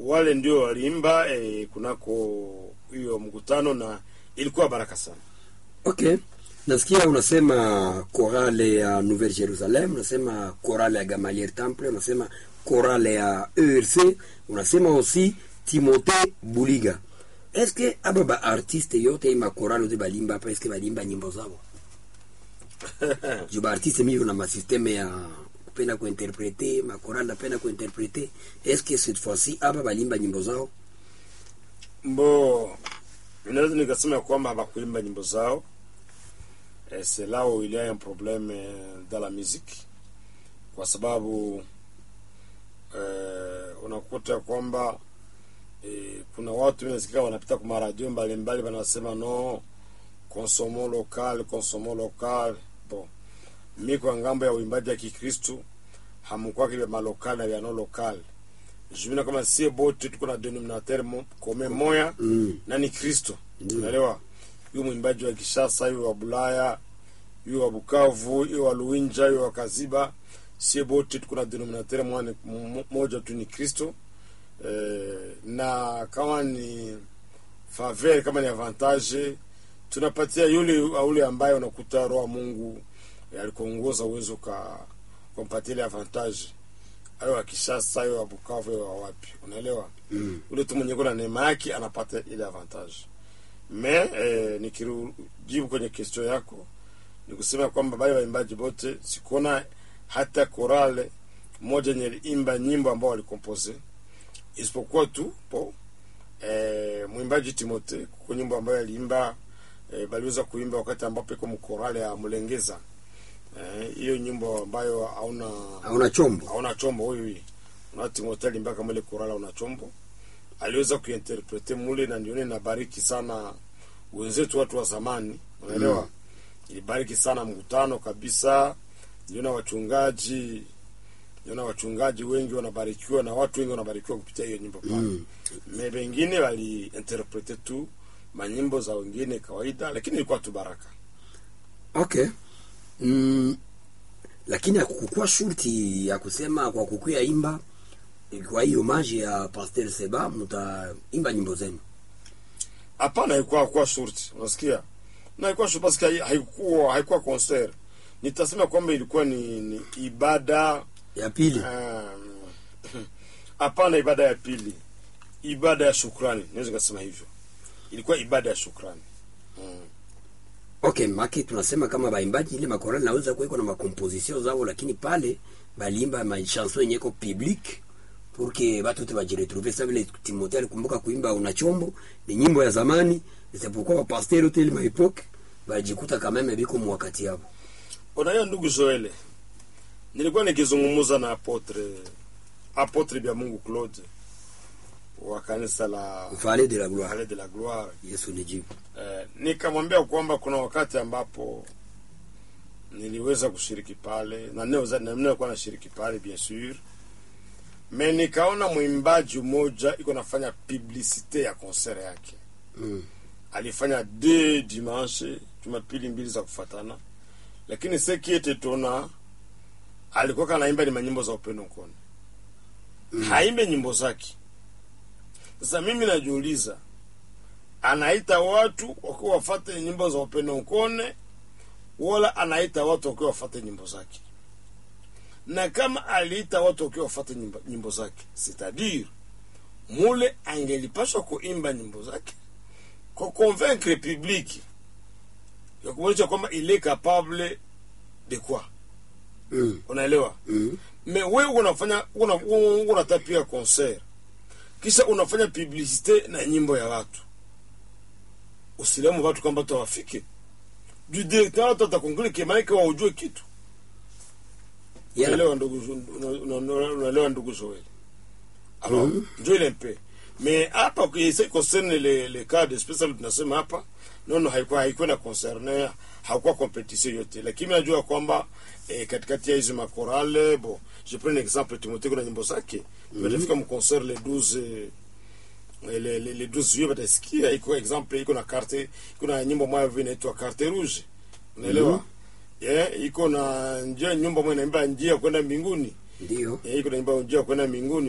wale ndio waliimba eh, kunako hiyo mkutano na ilikuwa baraka sana Okay, nasikia unasema korale ya Nouvelle Jerusalem, unasema korale ya Gamaliel Temple, unasema korale ya ERC, unasema aussi Timothée Buliga. Eske aba ba artiste yote ima korale yote balimba hapa, eske balimba nyimbo zao? Juu ba artiste mimi na masysteme ya kupenda kuinterprete, ma korale napenda kuinterprete. Eske cette fois-ci aba balimba nyimbo zao? mbo inaweza nikasema ya kwamba hawakuimba nyimbo zao eh, c'est là où il y a un problème eh, dans la musique kwa sababu eh, unakuta kwamba eh, kuna watu nasikia wanapita kwa maradio mbalimbali wanasema no consommons local consommons local bon mi kwa ngambo ya uimbaji ya kikristu hamkwake vya malokal na vya no lokal jumina kama sie bote tuko na denominateur mo- kome moya Mm. na ni kristo Ndiyo. unaelewa yu mwimbaji wa kishasa yu wa bulaya yu wa bukavu yu wa luinja yu wa kaziba sie bote tuko na denominateur mwane- m- moja tu ni kristo eh, na kama ni faveur kama ni avantage tunapatia yule yule ambaye unakuta roho wa mungu eh, alikuongoza uwezo ka kumpatia ile avantage ayo wa kishasa ayo wa bukavu ayo wa wapi unaelewa Mm. ule tu mwenye kuna neema yake anapata ile avantage me eh, nikijibu kwenye question yako ni kusema kwamba bale waimbaji bote sikuona hata korale moja yenye imba nyimbo ambao walikompose isipokuwa tu po eh, mwimbaji timote kuko nyimbo ambayo aliimba eh, baliweza kuimba wakati ambapo iko mkorale ya mlengeza Eh, hiyo nyimbo ambayo hauna Hauna chombo? hauna chombo huyu huyu una timote alimbaka kama ile korala una chombo aliweza kuinterprete mule na ndione nabariki sana wenzetu watu wa zamani unaelewa mm. ilibariki sana mkutano kabisa ndiona wachungaji ndiona wachungaji wengi wanabarikiwa na watu wengi wanabarikiwa kupitia hiyo nyimbo pale Mm. me wengine waliinterprete tu manyimbo za wengine kawaida lakini ilikuwa tu baraka Okay. Mm, lakini hakukuwa shurti ya kusema kwa kukuya imba kwa hiyo maji ya Pasteur Seba mtaimba nyimbo zenu. hapana haikuwa haikuwa shurti unasikia na haikuwa shurti basi hai- haikuwa haikuwa concert nitasema kwamba ilikuwa ni, ni ibada Ya pili. um, hapana ibada ya pili ibada ya shukrani naweza nikasema hivyo ilikuwa ibada ya shukrani mm. Okay, maki tunasema kama baimbaji ile makorali naweza kuweko na makomposition zao, lakini pale balimba ma chanson yenye ko public pour que batu wote bajiretrouve. Sasa vile Timothée alikumbuka kuimba una chombo, ni nyimbo ya zamani, c'est pourquoi ba pasteur wote ile ma époque bajikuta kama meme biko mwakati yabo. unajua ndugu Joele nilikuwa nikizungumza na apotre apotre bya Mungu Claude wa kanisa la Vallée de la gloire. Palais de la Gloire Yesu nijibu. Eh, nikamwambia kwamba kuna wakati ambapo niliweza kushiriki pale na naweza- na nilikuwa nashiriki pale bien sûr me nikaona mwimbaji mmoja iko nafanya publicite ya concert yake Mm. alifanya de dimanche jumapili mbili za kufatana lakini sekiete tona alikuwa kanaimba ni manyimbo za upendo nkone mm. haimbe nyimbo zake sasa mimi najiuliza anaita watu wakiwa wafate nyimbo za upendo nkone wala anaita watu wakiwa wafate nyimbo zake na kama aliita watu wakiwa wafate nyimbo, nyimbo zake sitadire mule angelipashwa kuimba nyimbo zake kwa convaincre public ya kumwonyesha kwamba il est capable de quoi Mm. unaelewa Mm. me we unafanya una- una- unatapia concert kisha unafanya publicite na nyimbo ya watu usilemu watu kwamba tawafike du directeur watu atakongole kemaike waujue kitu Yana. unaelewa ndugu una- una- una- unaelewa ndugu Joel alors Mhm. njo ile mpe mais hapa kise concerne le, le cas de special tunasema hapa nono haikuwa haikuwa na concerne hakuwa competition yote lakini najua kwamba eh, katikati ya hizi makorale bon je prends un exemple Timothée kuna nyimbo zake mm -hmm. mu concert le 12 eh, le, le, le 12 juillet batasikia iko exemple iko na carte iko na nyimbo moja hivi inaitwa carte rouge unaelewa mm -hmm. yeah, iko na njia nyumba moja inaimba njia kwenda mbinguni Ndio. yeah, iko na nyimbo njia kwenda mbinguni